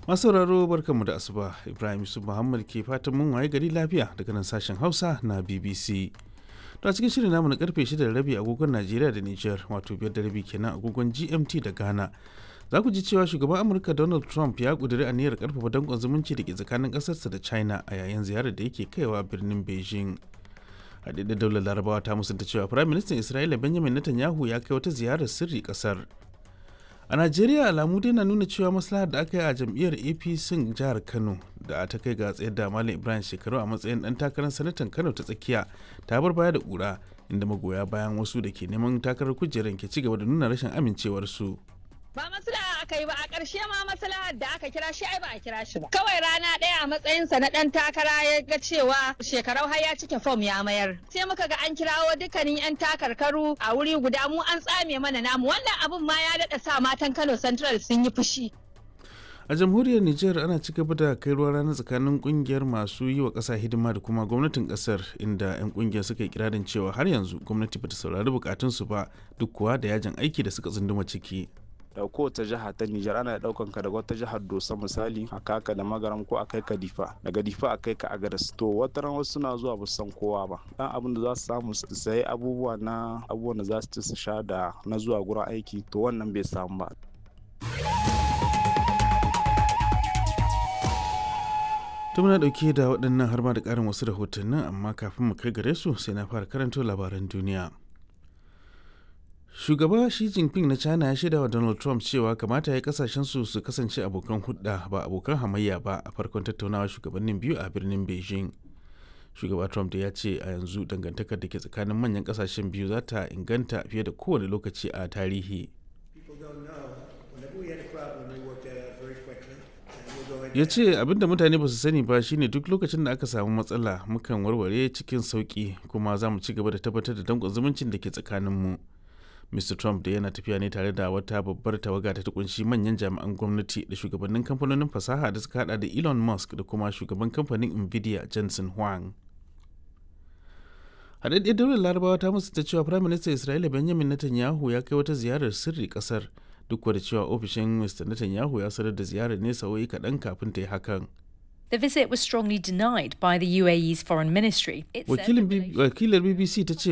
masu sauraro barkanmu da asuba ibrahim yusuf muhammad ke fatan mun waye gari lafiya daga nan sashen hausa na bbc to a cikin shirin namu na karfe 6 da rabi agogon najeriya da niger wato biyar da rabi kenan agogon gmt da ghana za ku ji cewa shugaban amurka donald trump ya kuduri aniyar karfafa dankon zumunci da ke tsakanin kasarsa da china a yayin ziyarar da yake kaiwa birnin beijing haɗaɗɗen daular larabawa ta musanta cewa firayim ministan isra'ila benjamin netanyahu ya kai wata ziyarar sirri kasar a najeriya alamu dai na nuna cewa maslahar da aka yi a jam'iyyar apc jihar kano da ta kai ga tsayar da malam ibrahim shekaru a matsayin dan takarar sanatan kano ta tsakiya ta bar baya da kura inda magoya bayan wasu da ke neman takarar kujerar ke cigaba da nuna rashin amincewarsu. ba maslaha aka yi ba a ƙarshe ma maslahar da aka kira shi ai ba a kira shi ba kawai rana ɗaya a matsayinsa na ɗan takara ya ga cewa shekarau har ya cike fom ya mayar sai muka ga an kirawo dukkanin yan takarkaru a wuri guda mu an tsame mana namu wannan abun ma ya daɗa sa matan Kano Central sun yi fushi a jamhuriyar niger ana ci gaba da kai ruwa rana tsakanin kungiyar masu yi wa ƙasa hidima da kuma gwamnatin ƙasar inda 'yan kungiyar suka yi kirarin cewa har yanzu gwamnati bata saurari bukatunsu ba duk kuwa da yajin aiki da suka tsunduma ciki da kowace jiha ta Nijar ana daukan ka daga wata jihar Dosa misali a kaka da magaram ko a kai ka Difa daga Difa a kai ka Agadas to wata ran wasu suna zuwa ba san kowa ba dan abin da za su samu su sayi abubuwa na abubuwan da za su ci su sha da na zuwa gurin aiki to wannan bai samu ba to muna dauke da waɗannan har ma da ƙarin wasu rahotannin amma kafin mu kai gare su sai na fara karanto labaran duniya shugaba shi jinping na china ya shaida wa donald trump cewa kamata ya kasashen su su kasance abokan hudda ba abokan hamayya ba a farkon tattaunawa shugabannin biyu a birnin beijing shugaba trump da ya ce a yanzu dangantakar da ke tsakanin manyan kasashen biyu za ta inganta fiye da kowane lokaci a tarihi ya ce abinda mutane ba su sani ba shine duk lokacin da aka samu matsala mukan warware cikin sauki kuma za mu ci gaba da tabbatar da dankon zumuncin da ke tsakaninmu Mr. Trump da yana tafiya ne tare da wata babbar tawaga ta kunshi manyan jami'an gwamnati da shugabannin kamfanonin fasaha da suka hada da Elon Musk da kuma shugaban kamfanin Nvidia Jensen Huang. Haɗaɗɗiyar daular larabawa ta musu ta cewa Prime Minister Isra'ila Benjamin Netanyahu ya kai wata ziyarar sirri ƙasar duk da cewa ofishin Mr. Netanyahu ya sanar da ziyarar ne sa'o'i kaɗan kafin ta yi hakan. The visit was strongly denied by the UAE's foreign ministry. Wakilar BBC ta ce